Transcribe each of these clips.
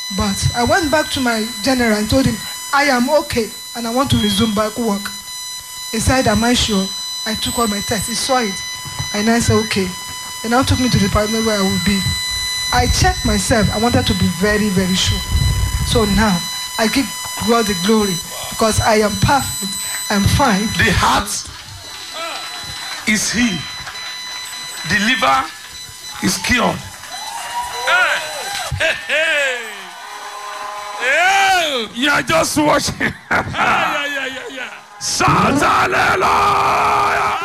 But I went back to my general and told him, I am okay and I want to resume back work. He said, Am I sure? I took all my tests. He saw it. And I said, Okay. He now took me to the department where I would be. I checked myself. I wanted to be very, very sure. So now I give God the glory because I am perfect. I'm fine. The heart is healed. The liver is cured. You are just watching. Shout hallelujah.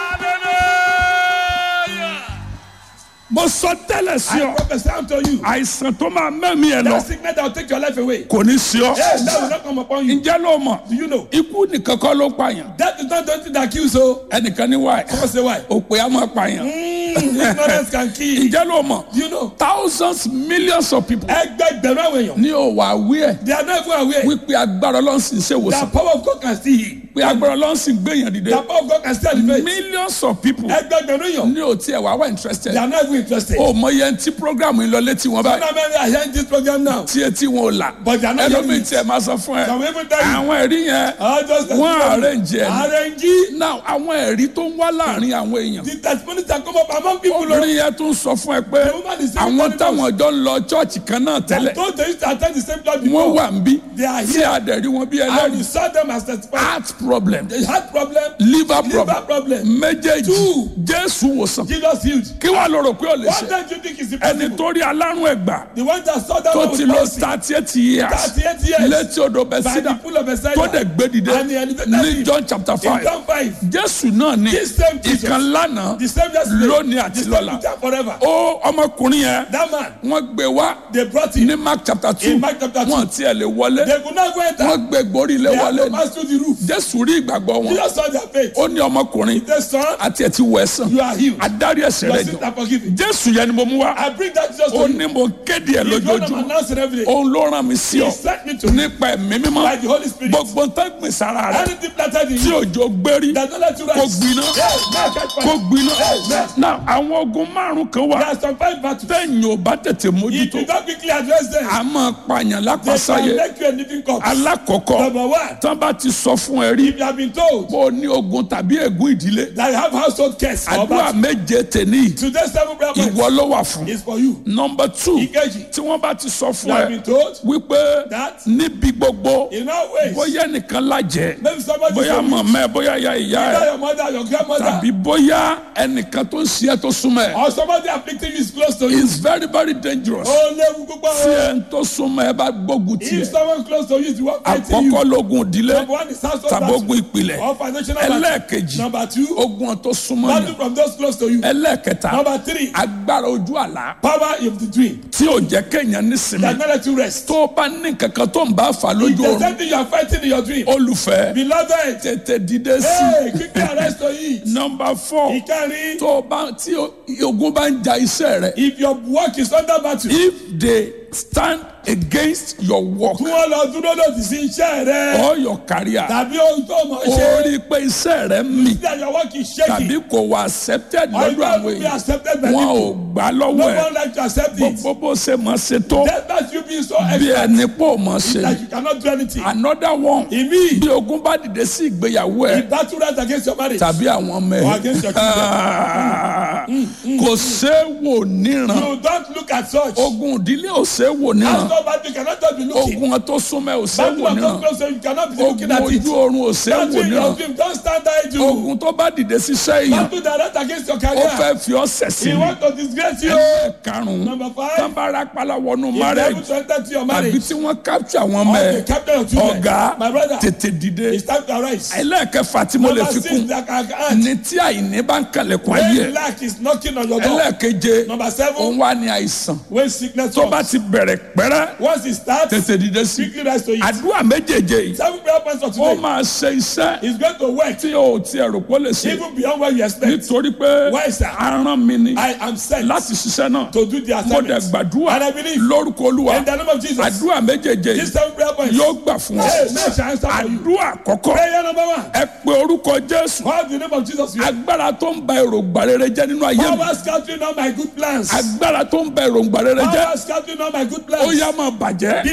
Mo sọ tẹ́lẹ̀ sí I ọ. prophesy unto you. Àìsàn tó máa mẹ́mí ẹ lọ That sickness that will take your life away. kò ní sí ọ. Yes, that will not come upon you. Ǹjẹ́ ló mọ̀? Do you know? Ikú nìkan kọ́ ló pààyàn. That is not the only thing that kills so. Ẹnìkan ní wáyé. Someone say why? Òpè á máa pààyàn. Mm, ignorance can kill. Ǹjẹ́ ló mọ̀? Do you know? Thousands millions of people Ẹgbẹgbẹ̀rún àwọn èèyàn. ní òwà aware They are not even aware. wípé agbára ọlọ́run sì ń The ṣèwòsàn. power of God can still heal. Pé agbára ọlọ́run sì ń gbéyàn dìde. The power of God can still elevate. Millions of people Ẹgbẹgbẹ̀rún èèyàn. ní òtí ẹ̀ wá wá interested. They are not even interested. Ó mọ iye tí program yìí lọ létí wọn báyìí. Some men are hearing this program now. Tí etí wọn ò là. But they are not hearing Ẹlòmíì it. tí ẹ máa sọ fún ẹ. Some even tell you. Àwọn ẹ̀rí yẹn I just wọ́n arrange ẹ̀ ní. Arrange. Now àwọn ẹ̀rí tó ń wá láàrin àwọn èèyàn. The testimonies that come up among people. oh, Obìnrin yẹn tún sọ fún ẹ pé The woman is saying àwọn very táwọn jọ ń lọ chọ́ọ̀chì kan náà tẹ́lẹ̀. Those they used to attend the same church Wọ́n before. wà ń bí. They are Tí here. a dẹ̀ rí wọn bí And we ẹlẹ́rìí. saw them as testifiers. Heart problem. They had problem. Liver Liver problem. problem. Méjèèjì. Two. Jésù wòsàn. Jesus healed. Kí wàá lọ rò pé ó lè What ṣe? time do you think is Ẹni impossible? tó rí alárùn ẹ̀gbà The one that saw that tó one ti with lọ mercy. thirty eight years 38 years. létí odò By the Bẹ́sídà pool of Bethesda. tó dẹ̀ gbé dìde And he elevated ní him. John chapter In five. John 5. Jésù náà ni This same Jesus. ìkan lánàá The same yesterday. lónìí àti The same lọ́la. today and forever. Ó ọmọkùnrin yẹn That man. wọ́n gbé wá They brought him. ní Mark chapter two In Mark chapter two. wọ́n tiẹ̀ lè wọlé They could not go enter. wọ́n gbé gborí ilé They had wọlé to pass through the roof. Jésù rí ìgbàgbọ́ wọn Jesus saw their faith. ó ní ọmọkùnrin The son, àti ẹtì wọ ẹ̀sán you are healed. adarí ẹ̀ṣẹ̀ Your rẹ̀ sins jọ are forgiven. Jésù yẹn ni mo mú wá I bring that Jesus ó to you. ní mo kéde ẹ̀ He's going to lójoojúmọ́ announce it every day. òun ló rán mi sí He ọ sent me to nípa ẹ̀mí mímọ́ by the Holy Spirit. gbogbo nǹkan gbìn sára rẹ̀ Anything planted in tí you òjò gbérí that don't let you kó rise. gbiná Yes, now catch fire. kó gbiná Yes. náà àwọn ogun márùn kan There wà are some five battles. tẹ̀yìn ò bá tètè If mójútó you don't quickly address them, a máa pààyàn they can lápasáyé make you a living corpse. alákọ̀ọ́kọ́ Number one, tán bá ti sọ fún ẹ rí if you have been told pé o ní ogun tàbí ègún ìdílé that you have household curse or àdúrà battle, méje tèní today's seven prayer ìwọ points ló wà fún is for you. nọmba two Ìkejì, tí wọ́n bá ti sọ you fún have ẹ been told wípé that níbi gbogbo in all ways, bóyá nìkan lájẹ maybe somebody bóyá from you, mọ̀mọ́ ẹ bóyá ya ìyá either ẹ your mother, your grandmother, tàbí bóyá ẹnìkan tó ń ṣe ẹ tó súnmọ́ ẹ or somebody afflicting you is close to you. is very very dangerous Ó léwu púpọ̀ tí o. ẹ ń tó súnmọ́ ẹ bá gbógun If tiẹ̀ someone close to you is the one fighting you, àkọ́kọ́ lógun ìdílé number one is household tàbí battle ogun ìpìlẹ̀ or financial battle. ẹlẹ́ẹ̀kejì Number two, ogun tó súnmọ́ battle yẹn from those close to you. ẹlẹ́ẹ̀kẹta Number three, agbára ojú àlá power of the dream tí ò jẹ́ kéèyàn nísinmi that not let you rest. tó o bá ní kankan tó ń bá fà If lójú there's oorun something you are fighting in your dream, olùfẹ́ beloved, tètè dìde sí hey, quickly arrest to it. nọmba four Ìkẹrin, tó o bá tí o- ogun bá ń ja iṣẹ́ rẹ if your work is under battle, if they stand against your work kí wọ́n lọ dúró lòdì sí iṣẹ́ rẹ or your career tàbí ohun tó mọ̀ o ṣe rí i pé iṣẹ́ rẹ mì that your work is shaking tàbí kò wá accepted or lọ́dọ̀ you àwọn don't be èèyàn accepted by wọn ò people. gbà No lọ́wọ́ ẹ̀ one like to accept it. gbogbo bó ṣe mọ̀ ṣe tó Despite you being so bí expert ẹni pò mọ̀ ṣe that you cannot do anything. another one Ìmí, bí ogun bá dìde sí ìgbéyàwó ẹ if battle rise against your marriage, tàbí àwọn ọmọ Or ẹ against your kò séwò níran you don't look at such. ogun ìdílé ò séwò níran As no battle, you cannot just be looking. ogun tó súnmọ́ ẹ ò Battle séwò of níran those close to you, you cannot be looking ogun at it. ojú oorun ò séwò Battle in your níran dream, don't stand idle. ogun tó bá dìde síṣẹ́ èèyàn Battle direct against your ó career. fẹ́ fi ọ́ sẹ̀sìn He ní want to disgrace you. ẹlẹ́ẹ̀karùn-ún Number five, tábàárà pálá wọnú if you marriage able to enter to your àbí marriage, tí wọ́n capture àwọn ọmọ or ẹ the captain of children, ọ̀gá my brother, tètè dìde it's time to arise. ẹlẹ́ẹ̀kẹfà tí mo lè Number fi six, kún that can add. ní tí àìní bá ń kalẹ̀kùn ayé When ẹ̀ lack is knocking on your door. ẹlẹ́ẹ̀keje Number seven, òun wà ní àìsàn when sickness tó bá comes. ti bẹ̀rẹ̀ pẹ́rẹ́ Once it starts, tètè dìde sí quickly rise to it. àdúrà méjèèjì yìí Seven prayer points for ó today. máa ṣe iṣẹ́ It's going to work tí o ti ẹ̀rù pọ̀ lè ṣe even beyond what you expect. nítorí pé Why, sir? aràn mi ni I am sent láti ṣiṣẹ́ náà to do the mo dẹ̀ assignment. gbàdúrà And I believe lórúkọ olúwa in the name of Jesus. àdúrà méjèèjì These yìí seven prayer points. yóò gbà fún ọ Hey, man shall answer for you. àdúrà àkọ́kọ́ Prayer number one. ẹ pe orúkọ jésù Call the name of Jesus. You agbára tó ń ba èròǹgbà rere jẹ́ nínú ayé mi Power scattering all my good plans. agbára tó ń ba èròǹgbà rere jẹ́ Power scattering all my good ó plans. yá máa bàjẹ́